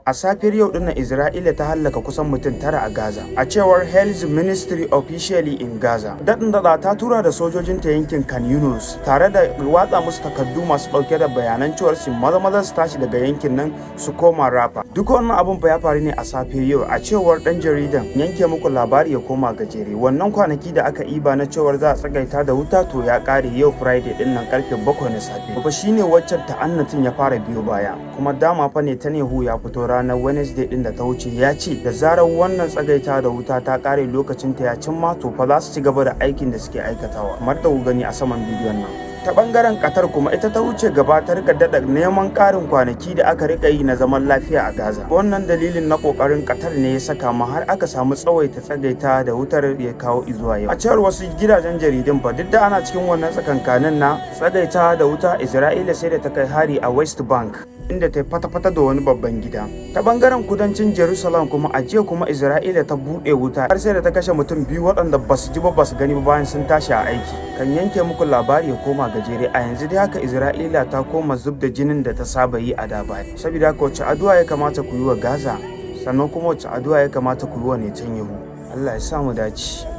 a safiyar yau dinnan Isra'ila ta hallaka kusan mutum tara a Gaza. A cewar Health Ministry officially in Gaza. Daɗin daɗa ta tura da sojojinta yankin Khan Yunus tare da watsa musu takardu masu ɗauke da bayanan cewar su maza maza su tashi daga yankin nan su koma Rafa. Duk wannan abun fa ya faru ne a safiyar yau a cewar ɗan jaridan yanke muku labari ya koma gajere. Wannan kwanaki da aka iba na cewar za a tsagaita da wuta to ya ƙare yau Friday ɗin nan karfe bakwai na safe. Ba shine waccan ta'annatin ya fara biyo baya. Kuma dama fa ne ta Nehu ya fito ranar Wednesday din da ta wuce ya ce da zarar wannan tsagaita da wuta ta kare lokacin ta ya cimma to fa za su ci gaba da aikin da suke aikatawa kamar da ku gani a saman bidiyon nan ta bangaren Qatar kuma ita ta wuce gaba ta rika dada neman karin kwanaki da aka rika yi na zaman lafiya a Gaza wannan dalilin na kokarin Qatar ne ya saka ma har aka samu tsawaita tsagaita da wutar ya kawo izuwa yau a cewar wasu gidajen jaridun fa duk da ana cikin wannan tsakankanin na tsagaita da wuta Isra'ila sai da ta kai hari a West Bank inda ta fata-fata da wani babban gida. Ta bangaren kudancin Jerusalem kuma a jiya kuma Isra'ila ta buɗe wuta har sai da ta kashe mutum biyu waɗanda ba su ji ba ba su gani ba bayan sun tashi a aiki. Kan yanke muku labari ya koma gajere a yanzu dai haka Isra'ila ta koma zub da jinin da ta saba yi a da baya. Saboda haka wacce addu'a ya kamata ku yi wa Gaza sannan kuma wacce addu'a ya kamata ku yi wa Netanyahu. Allah ya sa mu dace.